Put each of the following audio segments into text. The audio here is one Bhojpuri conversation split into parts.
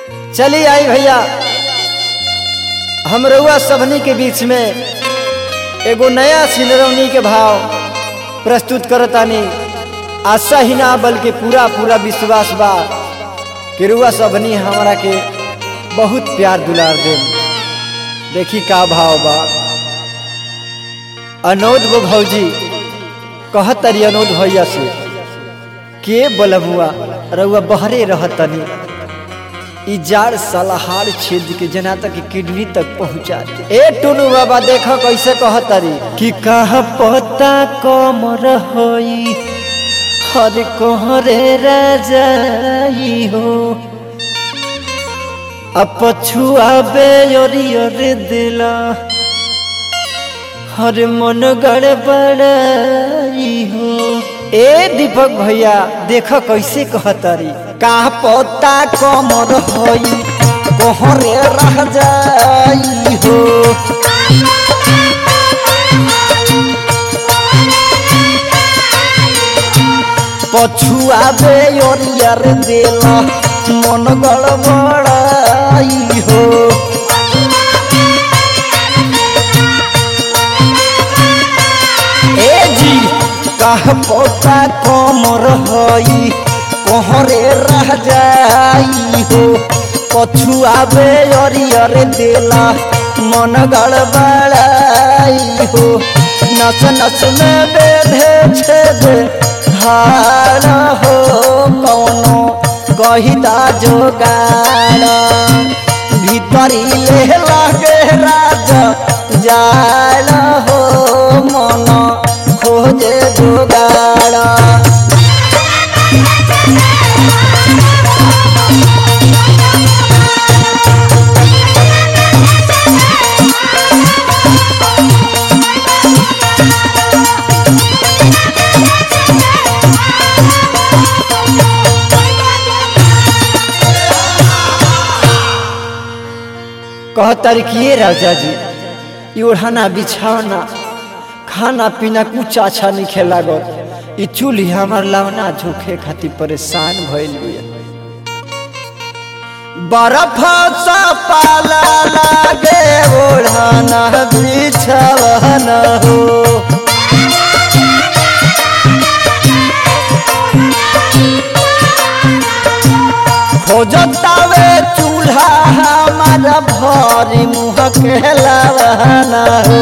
चली आई भैया हम रउआ सबनी के बीच में एगो नया सिंदरौनी के भाव प्रस्तुत करतानी आशा ही ना बल्कि पूरा पूरा विश्वास बा कि रुआ सबनी हमारा के बहुत प्यार दुलार दे देखी का भाव बा अनोद वो भौजी कहतरी अनोद भैया से के बलमुआ रउआ बहरे रहतनी ई जाड़ सलाहार छेद के जना तक किडनी तक पहुंचा दे ए टुनु बाबा देखो कैसे कहतरी कि कहाँ पता कमर होई हर कोहरे राजाई हो अब पछुआ बे ओरी ओरे दिला हर मन गड़बड़ाई हो ए दीपक भैया देखो कैसे कहतरी का पता कमर होई कोहरे रह जाई हो पछुआ बे ओरियर दिला मन गड़बड़ाई हो ए जी कह पोता कमर हई कोहरे रह जाई हो पछुआ बे ओरियर दिला मन गड़बड़ाई हो नस नस में बेधे छेद हाड़ हो कौनो कहिदा जोगाड़ भीतरी ले लागे राज जाड़ हो मन खोजे जोगाड़ कहतर किए राजा जी ई ओढ़ाना बिछाना खाना पीना कुछ अच्छा नहीं खेला गो ई चूल्ही हमार लावना झोंके खातिर परेशान भइल बिया बर्फ सा पाला लागे ओढ़ाना बिछाना हो खोजतावे चूल्हा हमारा भरी मुँह के लावना हो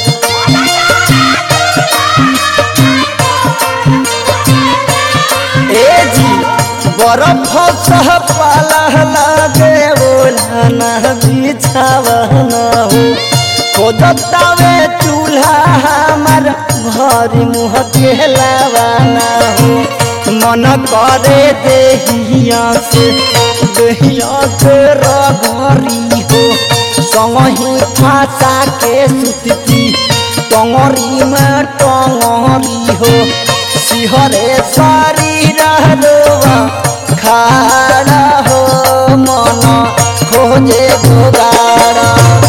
ए जी बर्फ सह पाला लागे बोलाना बिछावना हो खोजतावे चूल्हा हमारा भरी मुँह के लावना हो मन करे देहिया से देहिया के रगरी हो संगही फांसा के सुतती टंगरी में टंगरी हो सिहरे शरीर रोवा खाड़ा हो मन खोजे जोगाड़ा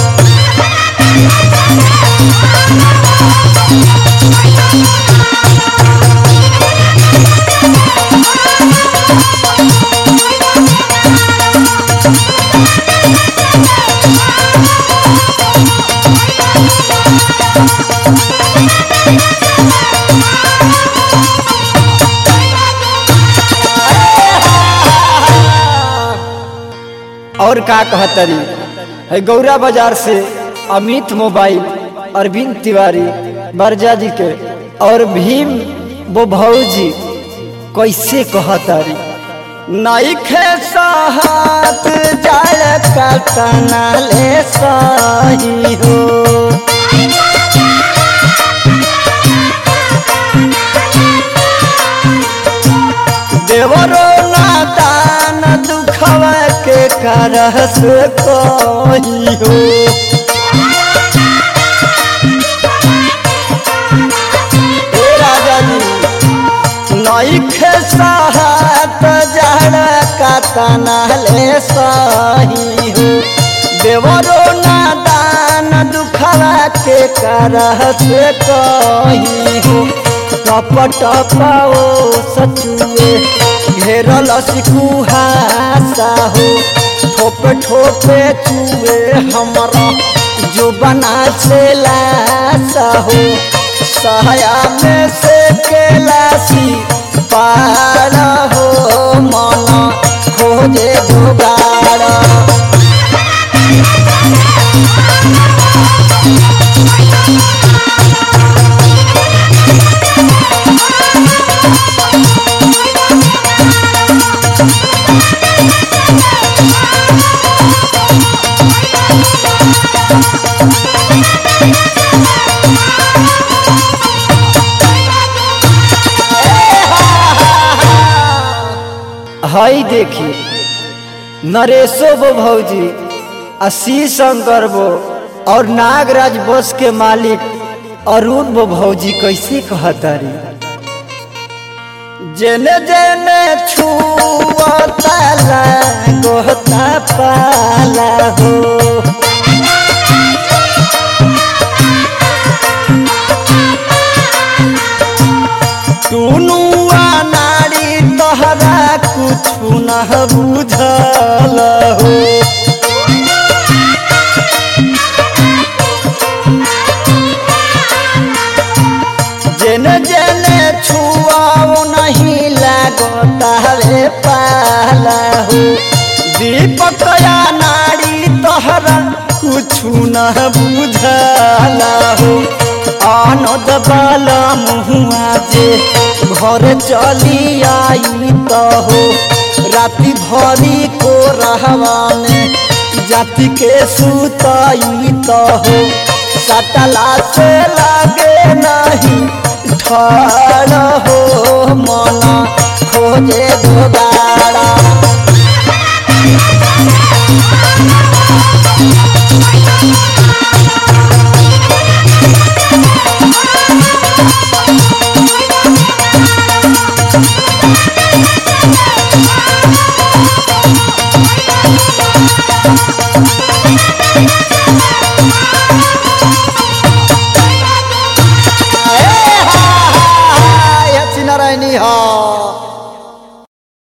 और का कहतरी है गौरा बाजार से अमित मोबाइल अरविंद तिवारी बरजा जी के और भीम वो भौजी कैसे कहतरी नईखे सहत जड़ कतना ले सही हो देवरो नादान दुखवा के करस कही हो ए राजा जी नईखे सहत जड़ कतना ले सही हो देवरो नादान दुखवा के करस कही हो टप टपाओ सचुए घेरल सिकुहासा हो ठोपे ठोपे चुए हमरा जो बना से लासा हो सहाया में से केलासी पार हो मन खोजे जुगाड़ हई देखी नरेशो बो भौजी आशीष शंकर बो और नागराज बस के मालिक अरुण बो भौजी कैसे कहतारी जेने जेने छुअता गोहता पाला हो टुनुआ नारी तहरा कुछ न बुझल हो जेने जेने छुआओ नहीं लागता रे पाला हो दीपक या नारी तहरा कुछ न बुझला हो आनद बाला मुहुआ जे घर चली आई तो हो राति भरी को रहवा में जाति के सुताई तो हो सटला से लागे नहीं ठाड़ हो मना खोजे दोबारा